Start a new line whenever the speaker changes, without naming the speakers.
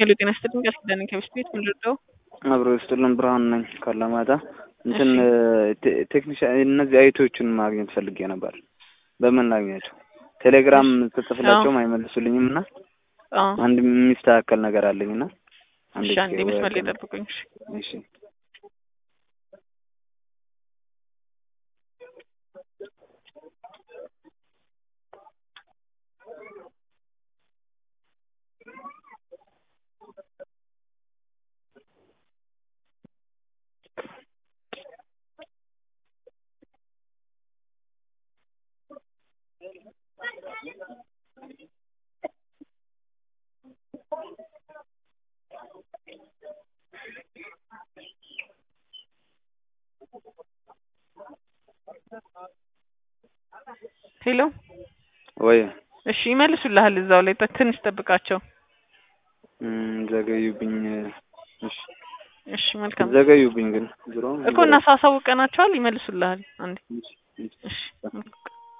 ሄሎ ጤና ይስጥልኝ ቃል ኪዳን ከሚስት ቤት ምን ልርዳው?
አብሮ ይስጥልን ብርሃን ነኝ ካላማጣ። እንትን ቴክኒሻን እነዚህ አይቶችን ማግኘት ፈልጌ ነበር። በምን ላግኛቸው? ቴሌግራም ተጽፍላቸውም አይመልሱልኝም እና
አዎ
አንድ የሚስተካከል ነገር አለኝ እና
እሺ አንዴ መስመር ላይ ጠብቁኝ። እሺ
እሺ
ሄሎ
ወይ
እሺ ይመልሱልሃል። እዛው ላይ ጥ- ትንሽ ጠብቃቸው።
እም፣ ዘገዩብኝ። እሺ
እሺ መልካም
ዘገዩብኝ ግን ዞሮ
እኮ እናሳሳውቀናቸዋል። ይመልሱልሃል። አንዴ
እሺ፣ እሺ።
እሺ